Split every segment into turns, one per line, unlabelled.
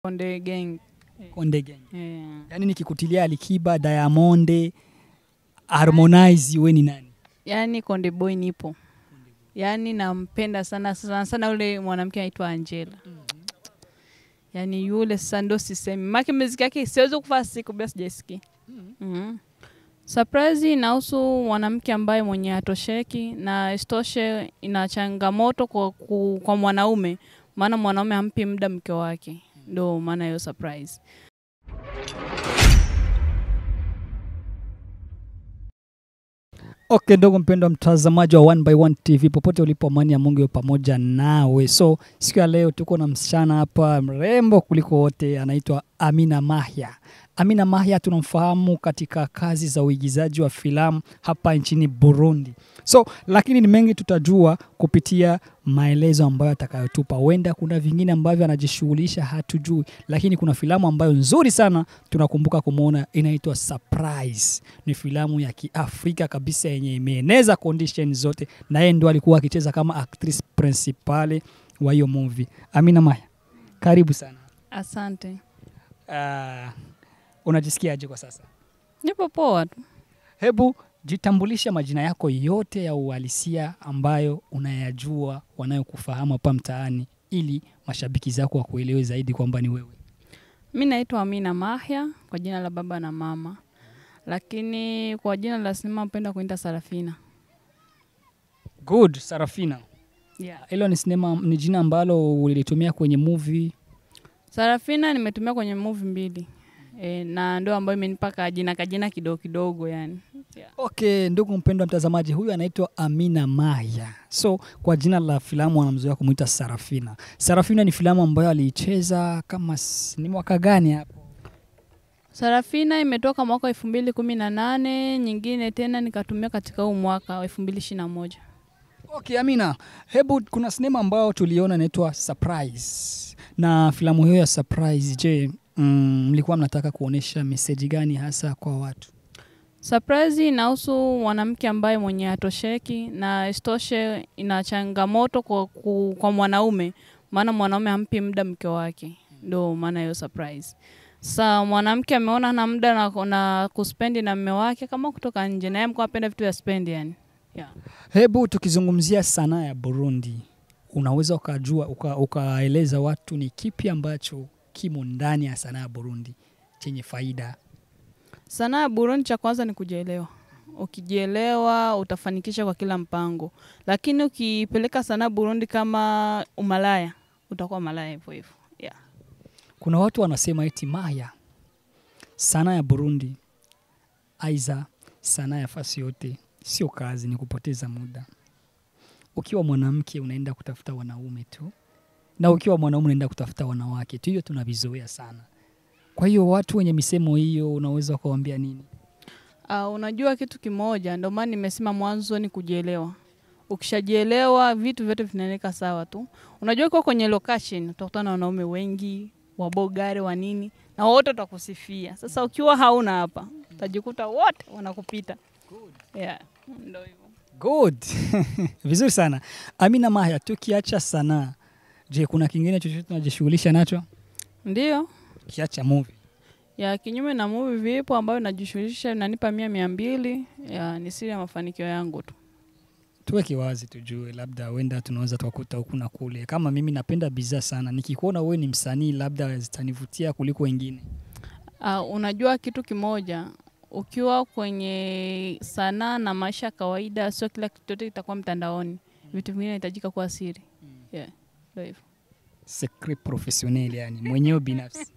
Konde Gang.
Konde Gang.
Eh.
Yaani nikikutilia Alikiba, Diamond, Harmonize, we ni nani?
Yaani Konde Boy nipo. Yaani nampenda sana sana sana yule mwanamke anaitwa Angela. Yaani yule sasa ndo sisemi. Maki muziki yake siwezi kufaa siku bila sijaisikia. Mhm. Surprise inahusu mwanamke ambaye mwenye hatosheki na isitoshe ina changamoto kwa, ku- kwa mwanaume, maana mwanaume hampi muda mke wake, ndo maana hiyo surprise.
Okay, ndugu mpendwa mtazamaji wa One by One TV popote ulipo, amani ya Mungu iwe pamoja nawe. So siku ya leo tuko na msichana hapa mrembo kuliko wote, anaitwa Amina Mahya. Amina Mahya tunamfahamu katika kazi za uigizaji wa filamu hapa nchini Burundi. So lakini ni mengi tutajua kupitia maelezo ambayo atakayotupa. Huenda kuna vingine ambavyo anajishughulisha hatujui, lakini kuna filamu ambayo nzuri sana tunakumbuka kumwona inaitwa Surprise. Ni filamu ya Kiafrika kabisa yenye imeeneza condition zote, na yeye ndo alikuwa akicheza kama actress principale wa hiyo movie. Amina Maya, karibu sana.
Asante.
Uh, unajisikiaje kwa sasa?
Nipo poa tu.
Hebu jitambulisha majina yako yote ya uhalisia ambayo unayajua wanayokufahamu hapa mtaani, ili mashabiki zako wakuelewe zaidi kwamba ni wewe.
Mi naitwa Amina Mahya kwa jina la baba na mama, lakini kwa jina la sinema napenda kuita Sarafina.
Good, Sarafina.
Yeah.
Hilo ni sinema, ni jina ambalo ulilitumia kwenye movie.
Sarafina nimetumia kwenye movie mbili e, na ndio ambayo imenipa kajina kajina kidogo kidogo yani. Yeah.
Okay, ndugu mpendwa mtazamaji, huyu anaitwa Amina Maya. So kwa jina la filamu wanamzoea kumwita Sarafina. Sarafina ni filamu ambayo aliicheza kama s- ni mwaka gani hapo?
Sarafina imetoka mwaka elfu mbili kumi na nane nyingine tena nikatumia katika huu mwaka wa elfu mbili ishirini na moja.
Okay, Amina, hebu kuna sinema ambayo tuliona inaitwa Surprise, na filamu hiyo ya Surprise, je, mm, mlikuwa mnataka kuonyesha meseji gani hasa kwa watu?
Surprise inahusu mwanamke ambaye mwenye hatosheki na isitoshe ina changamoto kwa, ku- kwa mwanaume, maana mwanaume hampi muda mke wake, ndo maana hiyo surprise. Sa mwanamke ameona na muda na, na kuspendi na mme wake kama kutoka nje, naye mkuwa apenda vitu vya spendi yani. Yeah.
Hebu tukizungumzia sanaa ya Burundi, unaweza ukajua uka, ukaeleza watu ni kipi ambacho kimo ndani ya sanaa ya Burundi chenye faida?
Sanaa ya Burundi cha kwanza ni kujielewa. Ukijielewa utafanikisha kwa kila mpango, lakini ukipeleka sanaa Burundi kama umalaya utakuwa malaya hivyo hivyo. Yeah.
Kuna watu wanasema eti Maya, sanaa ya Burundi aiza sanaa ya fasi yote sio kazi, ni kupoteza muda. Ukiwa mwanamke unaenda kutafuta wanaume tu, na ukiwa mwanaume unaenda kutafuta wanawake tu. Hiyo tunavizoea sana. Kwa hiyo watu wenye misemo hiyo unaweza kuwaambia nini?
Uh, unajua kitu kimoja, ndio maana nimesema mwanzo ni kujielewa. Ukishajielewa vitu vyote vinaeleka sawa tu. Unajua kwa kwenye location utakutana na wanaume wengi, wabogare wa nini, na wote watakusifia. Sasa ukiwa hauna hapa, utajikuta wote wanakupita. Yeah, ndio hivyo.
Good. Vizuri sana. Amina Maya, tukiacha sanaa, je, kuna kingine chochote unajishughulisha nacho
Ndio.
kiacha movie?
Ya kinyume na movie vipo ambayo najishughulisha inanipa mia mia mbili. Ya ni siri ya mafanikio yangu tu.
tuweke wazi tujue, labda huenda tunaweza tukakuta huku na kule. Kama mimi napenda bidhaa sana, nikikuona wewe ni msanii, labda zitanivutia kuliko wengine.
Uh, unajua kitu kimoja, ukiwa kwenye sanaa na maisha ya kawaida, sio kila kitu chote kitakuwa mtandaoni. Vitu vingine inahitajika kuwa siri. Yeah, ndio hivyo.
Secret professionnel, yani mwenyewe binafsi.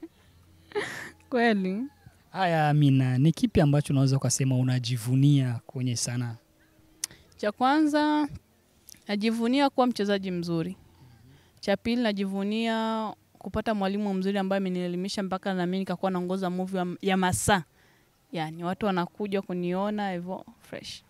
Kweli
Haya, Amina, ni kipi ambacho unaweza ukasema unajivunia kwenye sanaa?
cha kwanza najivunia kuwa mchezaji mzuri. Cha pili najivunia kupata mwalimu mzuri ambaye amenielimisha mpaka na mimi nikakuwa naongoza movie ya, ya masaa. Yani watu wanakuja kuniona hivyo fresh.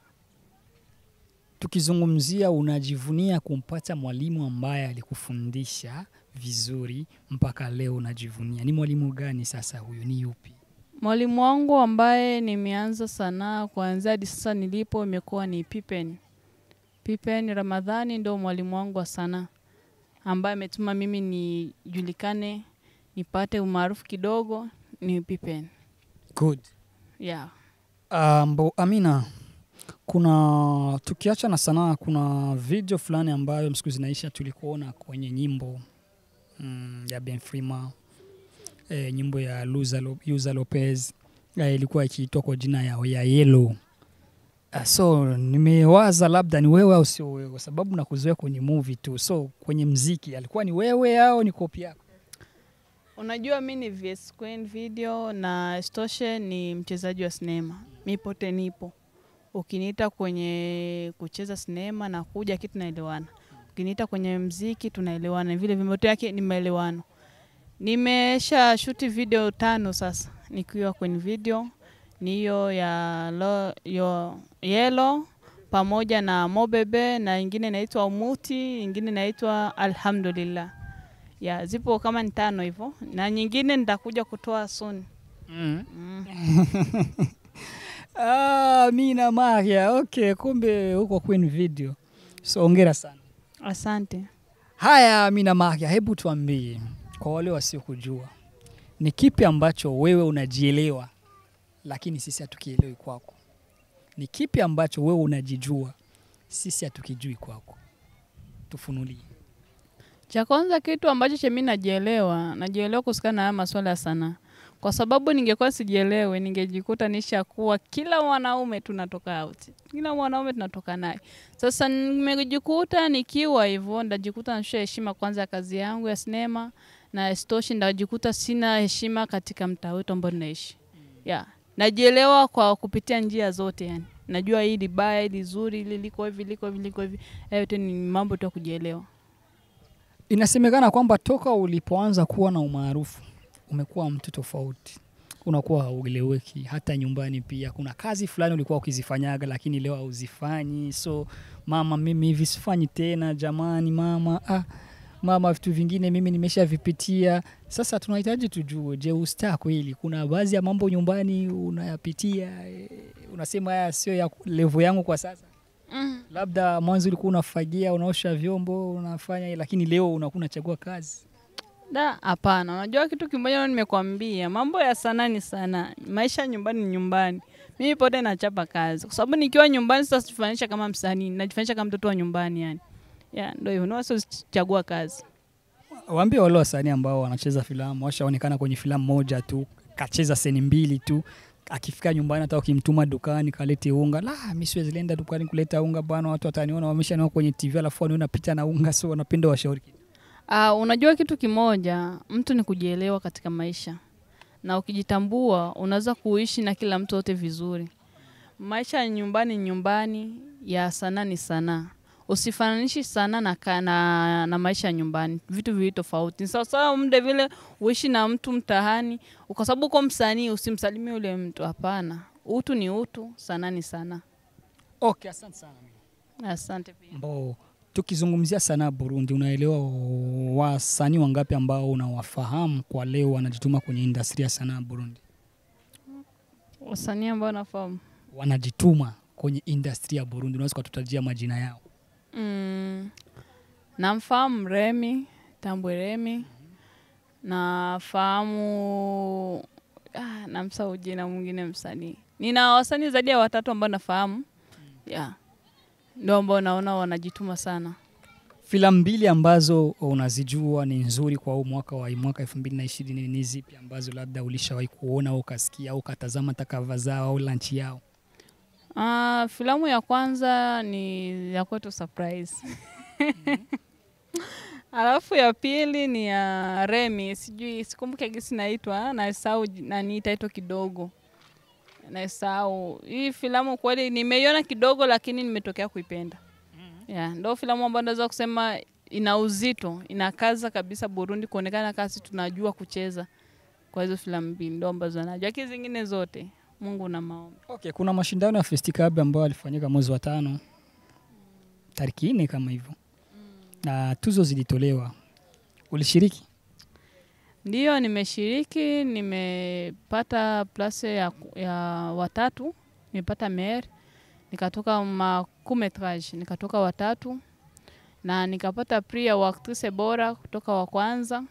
Tukizungumzia unajivunia kumpata mwalimu ambaye alikufundisha vizuri mpaka leo unajivunia, ni mwalimu gani sasa huyu? Ni yupi?
Mwalimu wangu ambaye nimeanza sanaa kuanzia hadi sasa nilipo imekuwa ni Pippen. Pippen Ramadhani ndio mwalimu wangu wa sanaa ambaye ametuma mimi nijulikane, nipate umaarufu kidogo ni Pippen.
Good.
Yeah.
Ambo, Amina, kuna tukiacha na sanaa, kuna video fulani ambayo siku zinaisha tulikuona kwenye nyimbo mm, ya Ben Frima e, nyimbo ya Luza, Lo, Yuza Lopez e, ilikuwa ikiitwa kwa jina ya, ya Yellow. Uh, so nimewaza labda ni wewe au sio wewe, kwa sababu nakuzoea kwenye movie tu. So kwenye mziki alikuwa ni wewe au ni kopi yako?
Unajua mi ni VS Queen video na Stoshe ni mchezaji wa sinema. Mi pote nipo. Ukiniita kwenye kucheza sinema na kuja kitu tunaelewana. Ukiniita kwenye mziki tunaelewana. Vile vimoto yake ni maelewano. Nimesha shuti video tano sasa nikiwa kwenye video ni hiyo ya lo, yo, Yellow pamoja na Mobebe na ingine inaitwa Umuti, ingine inaitwa Alhamdulillah. Ya, zipo kama ni tano hivyo na nyingine nitakuja kutoa soon.
mm.
Mm.
Ah, Amina Maria, okay, kumbe huko Queen Video. So ongera sana.
Asante.
Haya, Amina Maria, hebu tuambie kwa wale wasiokujua, ni kipi ambacho wewe unajielewa lakini sisi hatukielewi kwako? Ni kipi ambacho wewe unajijua sisi hatukijui kwako? Tufunulie.
Cha kwanza kitu ambacho chemi najielewa, najielewa kuhusikana na haya masuala ya sanaa. Kwa sababu ningekuwa sijielewe, ningejikuta nishakuwa kila mwanaume tunatoka out. Kila mwanaume tunatoka naye. Sasa nimejikuta nikiwa hivyo, ndajikuta nashusha heshima kwanza ya kazi yangu ya sinema na stoshi ndajikuta sina heshima katika mtaa wetu ambao tunaishi. Yeah. Najielewa kwa kupitia njia zote yani. Najua hili baya, hili zuri, hili liko hivi, liko hivi, liko hivi. Hayo yote ni mambo tu ya kujielewa.
Inasemekana kwamba toka ulipoanza kuwa na umaarufu umekuwa mtu tofauti, unakuwa haueleweki. Hata nyumbani pia kuna kazi fulani ulikuwa ukizifanyaga, lakini leo hauzifanyi. So mama, mimi hivi sifanyi tena, jamani mama, ah, mama, vitu vingine mimi nimeshavipitia. Sasa tunahitaji tujue, je, ustaa kweli? Kuna baadhi ya mambo nyumbani unayapitia, eh, unasema haya sio ya levo yangu kwa sasa
Mm.
labda mwanzo ulikuwa unafagia unaosha vyombo unafanya lakini leo unakuwa unachagua kazi
Da, hapana. Unajua kitu kimoja nimekwambia, mambo ya sanaa ni sanaa, maisha ya nyumbani ni nyumbani. Mimi pote nachapa kazi, kwa sababu nikiwa nyumbani sasa sijifanisha kama msanii, najifanisha kama mtoto wa nyumbani yani. Ya, ndio hivyo, ndio sio chagua kazi.
waambie wale wasanii ambao wanacheza filamu washaonekana kwenye filamu moja tu kacheza seni mbili tu akifika nyumbani hata ukimtuma dukani kalete unga la mi siwezi lenda dukani kuleta unga bwana watu wataniona wameshaniona kwenye tv alafu waniona picha na unga so wanapenda washauri
Uh, unajua kitu kimoja, mtu ni kujielewa katika maisha, na ukijitambua unaweza kuishi na kila mtu wote vizuri. Maisha ya nyumbani ni nyumbani, ya sanaa ni sanaa. Usifananishi sanaa na, ka- na, na maisha ya nyumbani, vitu viwili tofauti. Ni sawasawa muda vile uishi na mtu mtahani, kwa sababu uko msanii usimsalimie ule mtu. Hapana, utu ni utu, sanaa ni sanaa.
okay asante sana
Asante pia.
ambao tukizungumzia sanaa Burundi, unaelewa wasanii wangapi ambao unawafahamu kwa leo wanajituma kwenye industry ya sanaa Burundi?
Wasanii ambao nafahamu
wanajituma kwenye industry ya Burundi, unaweza kututajia majina yao?
Mm, namfahamu Remi Tambwe Remi, nafahamu ah, namsahau jina mwingine msanii. Nina wasanii zaidi ya watatu ambao nafahamu yeah. Ndio ambao naona wanajituma sana.
Filamu mbili ambazo unazijua ni nzuri kwa huu mwaka wa mwaka elfu mbili na ishirini ni zipi ambazo labda ulishawahi kuona au ukasikia au ukatazama takava zao au lanchi yao?
Ah, filamu ya kwanza ni ya kwetu surprise. Alafu ya pili ni ya Remi, sijui sikumbuke gisi naitwa, nasahau ji- nani title kidogo. Nasahau. Hii filamu kweli nimeiona kidogo lakini nimetokea kuipenda. Yeah, ndo filamu ambayo naweza kusema ina uzito, inakaza kabisa Burundi kuonekana kasi tunajua kucheza. Kwa hizo filamu mbili ndo ambazo najua, lakini zingine zote Mungu na maombi.
Okay, kuna mashindano ya Festicab ambayo yalifanyika mwezi wa tano tariki nne kama hivyo, na tuzo zilitolewa. Ulishiriki?
Ndiyo, nimeshiriki, nimepata place ya, ya watatu, nimepata mer, nikatoka makumetrage, nikatoka watatu na nikapata prix ya actrice bora kutoka wa kwanza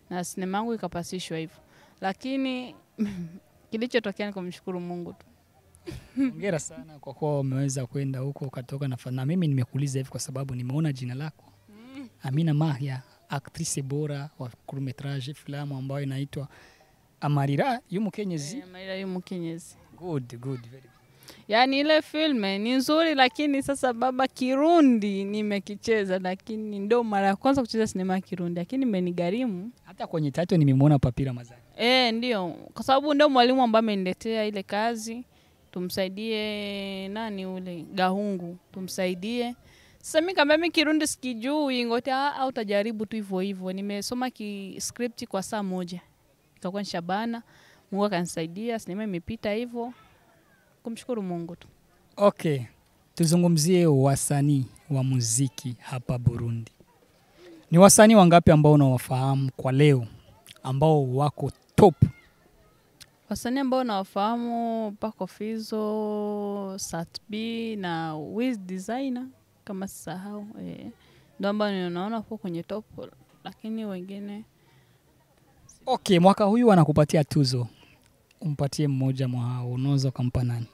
na sinema yangu ikapasishwa hivyo, lakini kilichotokea ni kumshukuru Mungu tu.
Hongera sana kwa kuwa umeweza kwenda huko ukatoka na, fa- na mimi nimekuuliza hivi kwa sababu nimeona jina lako Amina Mahya, actrice bora wa court-metrage filamu ambayo inaitwa Amarira yumo Kenyezi.
Eh, Maria yu Mkenyezi.
Good, good, very good.
Yaani ile filme ni nzuri, lakini sasa baba, Kirundi nimekicheza, lakini ndo mara ya kwanza kucheza sinema ya Kirundi, lakini imenigharimu
Hata kwenye title nimemwona Papira Mazani.
E, ndio kwa sababu ndio mwalimu ambaye ameniletea ile kazi, tumsaidie nani ule Gahungu, tumsaidie. Sasa mimi kama mimi Kirundi sikijui, ngote au utajaribu tu hivyo hivyo. Nimesoma ki script kwa saa moja, ikakuwa ni Shabana. Mungu akanisaidia, sinema imepita hivyo, kumshukuru Mungu tu.
Okay, tuzungumzie wasanii wa muziki hapa Burundi. Ni wasanii wangapi ambao unawafahamu kwa leo ambao wako top?
Wasanii ambao nawafahamu Paco Fizo, Satb na Wiz Designer kama sisahau, eh, ndo ambao ninaona huko kwenye top, lakini wengine
Okay, mwaka huyu anakupatia tuzo, umpatie mmoja mwa hao, unaweza ukampa nani?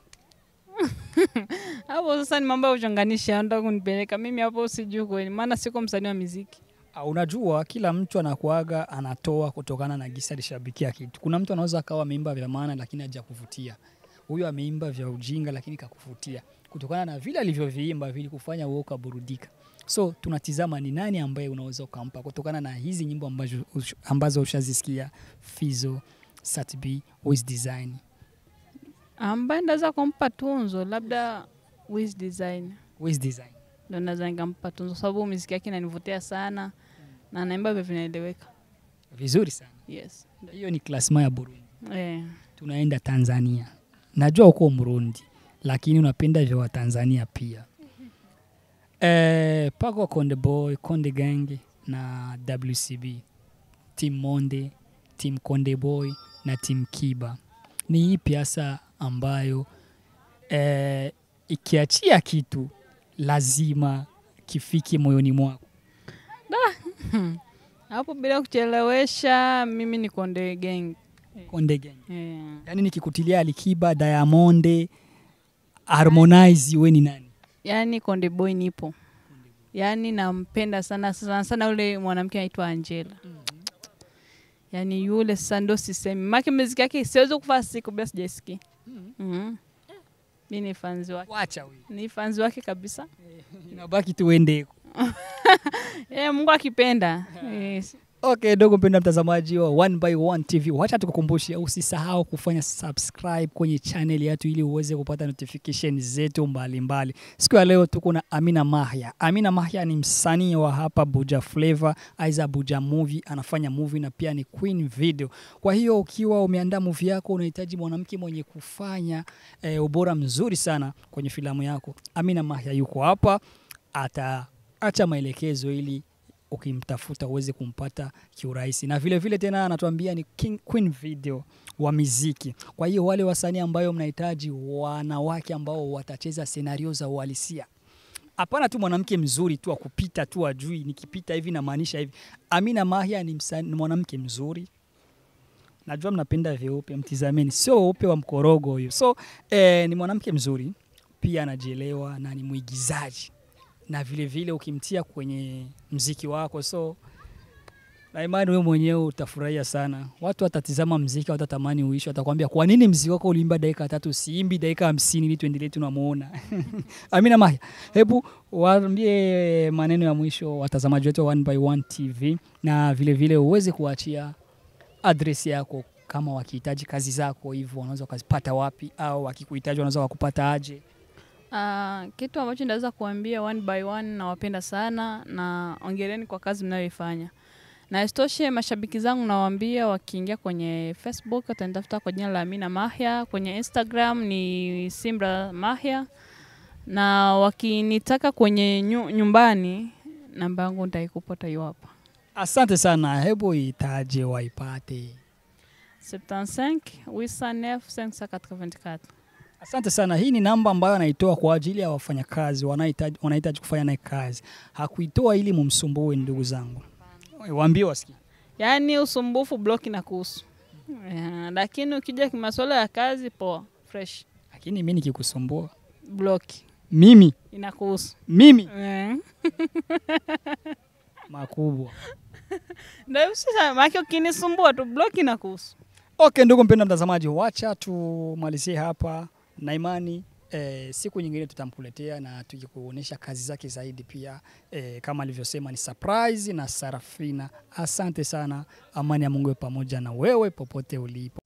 hapo sasa ni mambo ya uchanganisha, ndo kunipeleka mimi hapo, sijui kweli, maana siko msanii wa muziki.
Ah, Unajua, kila mtu anakuaga anatoa kutokana na gisa alishabikia kitu. Kuna mtu anaweza akawa ameimba vya maana lakini hajakuvutia. Huyu ameimba vya ujinga lakini kakuvutia kutokana na vile alivyoviimba vilikufanya wewe ukaburudika. So tunatizama ni nani ambaye unaweza ukampa kutokana na hizi nyimbo ambazo, ambazo ushazisikia Fizo, Satb, Wiz Design.
Ambaye ndaweza kumpa tunzo labda Wiz Design,
Wiz Design.
ndo naweza nikampa tunzo, sababu muziki yake inanivutia sana na anaimba vya vinaeleweka.
Vizuri sana.
Yes.
Hiyo ni klasma ya Burundi.
Eh.
tunaenda Tanzania. Najua uko Mrundi, lakini unapenda vya Watanzania pia. Eh, pako Konde Boy, Konde Gang na WCB, Team Monde, Team Konde Boy na Team Kiba. Ni ipi hasa ambayo eh, ikiachia kitu lazima kifike moyoni mwako?
Hapo bila kuchelewesha, mimi ni Konde Gang.
Konde Gang.
Eh.
Yaani nikikutilia Alikiba, Diamond, Harmonize, we ni nani?
Yaani Konde Boy nipo, yaani nampenda sana sana sana ule mwanamke anaitwa Angela. Yaani yule sasa ndo sisemi, make muziki yake siwezi kufa siku bila sijaisikia. Mhm. Mi ni fanzi wake,
Wacha huyu.
ni fanzi wake kabisa.
Inabaki tuende
Eh, Mungu akipenda. Yes.
Okay, ndugu mpenda mtazamaji wa One by One TV, wacha tukukumbushe usisahau kufanya subscribe kwenye channel yetu ili uweze kupata notification zetu mbalimbali. Siku ya leo tuko na Amina Mahya. Amina Mahya ni msanii wa hapa Buja Flavor, aiza Buja Movie, anafanya movie na pia ni Queen Video. Kwa hiyo ukiwa umeandaa movie yako, unahitaji mwanamke mwenye kufanya eh, ubora mzuri sana kwenye filamu yako, Amina Mahya yuko hapa, ataacha maelekezo ili ukimtafuta uweze kumpata kiurahisi, na vile vile tena anatuambia ni King, Queen Video wa miziki. Kwa hiyo wale wasanii ambayo mnahitaji wanawake ambao watacheza senario za uhalisia, hapana tu mwanamke mzuri tu akupita tu ajui nikipita hivi namaanisha hivi. Amina Mahya ni, msanii- ni mwanamke mzuri najua mnapenda vyeupe, mtizameni, sio weupe wa mkorogo huyo. So eh, ni mwanamke mzuri pia, anajielewa na ni mwigizaji na vile vile ukimtia kwenye mziki wako, so na imani wewe mwenyewe utafurahia sana. Watu watatizama mziki, watatamani uishi, watakwambia kwa nini mziki wako uliimba dakika tatu, siimbi dakika hamsini ili tuendelee tunamuona. Amina Mahya, hebu waambie maneno ya mwisho watazamaji wetu wa One by One TV, na vile vile uweze kuachia adresi yako kama wakihitaji kazi zako hivyo wanaweza wakazipata wapi, au wakikuhitaji wanaweza wakupata aje?
Ah, kitu ambacho naweza kuambia one by one, nawapenda sana na ongereni kwa kazi mnayoifanya, na isitoshe mashabiki zangu nawaambia wakiingia kwenye Facebook watanitafuta kwa jina la Amina Mahya, kwenye Instagram ni Simbra Mahya, na wakinitaka kwenye nyu, nyumbani namba yangu nitaikupa hiyo hapa
Asante sana, hebu itaje waipate.
75 809 584.
Asante sana. Hii ni namba ambayo anaitoa kwa ajili ya wafanyakazi wanahitaji wanahitaji kufanya naye kazi. Hakuitoa ili mumsumbue, ndugu zangu, waambie wasikie.
yaani usumbufu block na kuhusu yeah, lakini ukija kimasuala ya kazi poa fresh
lakini mi nikikusumbua
block
mimi
inakuhusu
mimi
Eh.
makubwa
ndio sasa maana ukinisumbua tu block inakuhusu
okay ndugu mpenda mtazamaji wacha tumalizie hapa na imani eh, siku nyingine tutamkuletea na tukikuonyesha kazi zake zaidi pia eh, kama alivyosema ni surprise na sarafina asante sana amani ya mungu iwe pamoja na wewe popote ulipo